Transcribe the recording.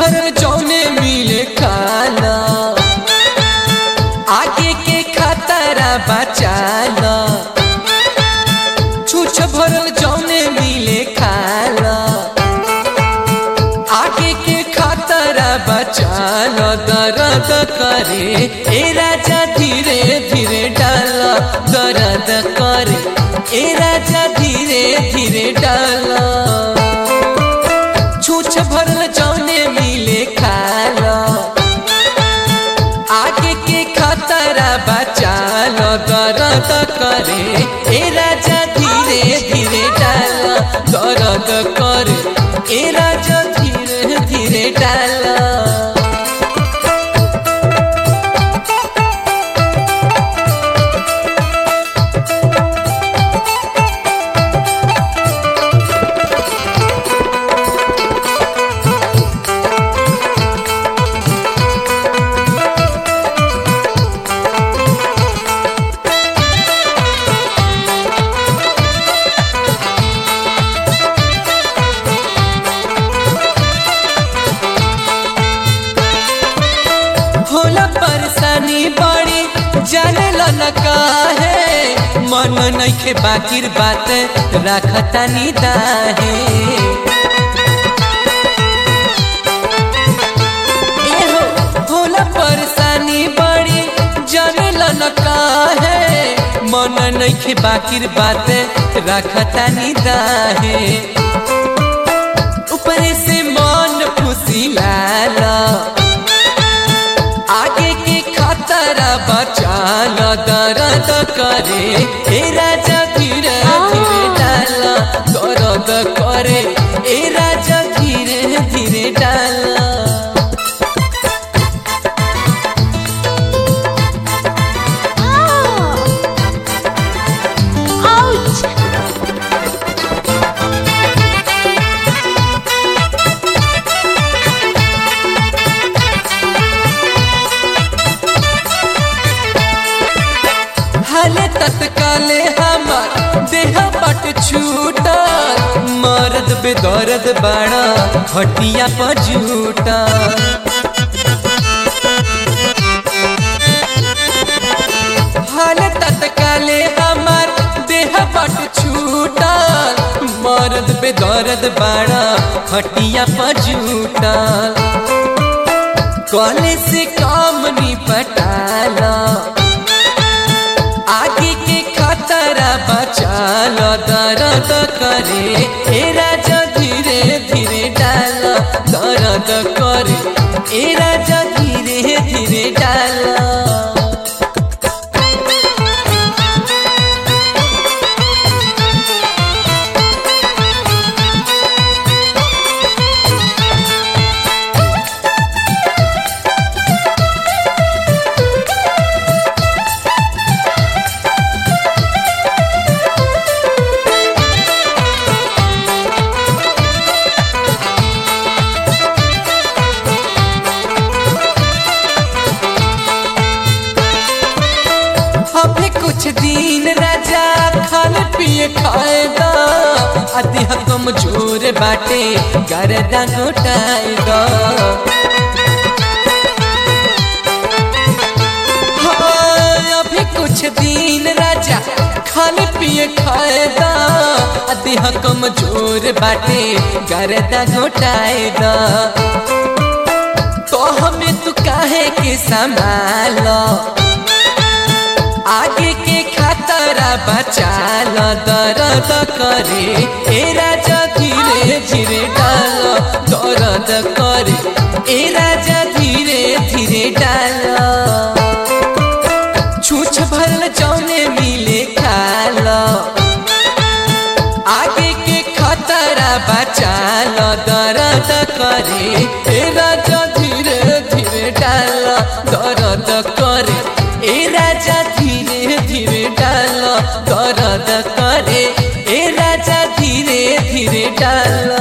भरल जौने मिले खाना आगे के खतरा बचाना छूछ भरल जौने मिले खाना आगे के खतरा बचाना दर्द करे ए राजा धीरे धीरे डाला दर्द करे ए राजा धीरे धीरे डाला छूछ भरल जौने मिले खाला आगे के खतरा बचाल दर्द करे ए राजा धीरे धीरे डाल दर्द करे ए राजा धीरे धीरे डाल होला परेशानी बड़ी जाने न काहे मन नइखे बाकिर बात रखता निदाहे एहो होला परेशानी बड़ी जाने न काहे मन नइखे बाकिर बात रखता निदाहे ऊपर से मन फुसिलाला आगे के खतरा बचाल दर्द करे ए राजा धीरे धीरे डाल दर्द करे ए राजा धीरे धीरे डाल Ouch! हाले तत्काले हमार देह पट छूटा मर्द बेदर्द बाड़ा खटिया पर झूठा हाले तत्काले हमार देह पट छूटा मर्द बेदर्द बाड़ा खटिया पर झूठा कॉले से काम निपटाला आगे के खतरा बचाल दर्द करे ए राजा धीरे धीरे डाल दर्द करे ए राजा धीरे धीरे डाल अभी कुछ दिन राजा खाने पिए खाएगा अति कमजोर बाटे गर्दा घोटाएगा हाँ, अभी कुछ दिन राजा खाने पिए खाएगा अति कमजोर बाटे गर्दा घोटाएगा तो हमें तू काहे के संभालो आगे के खतरा बचाल दर्द करे ए राजा धीरे धीरे डाल दर्द करे ए राजा धीरे धीरे डाल छूछ भरल जौने मिले खाल आगे के खतरा बचाल दर्द करे ए राजा धीरे धीरे डाल दर्द करे ए राजा धीरे धीरे डाल दर्द करे ए राजा धीरे धीरे डाल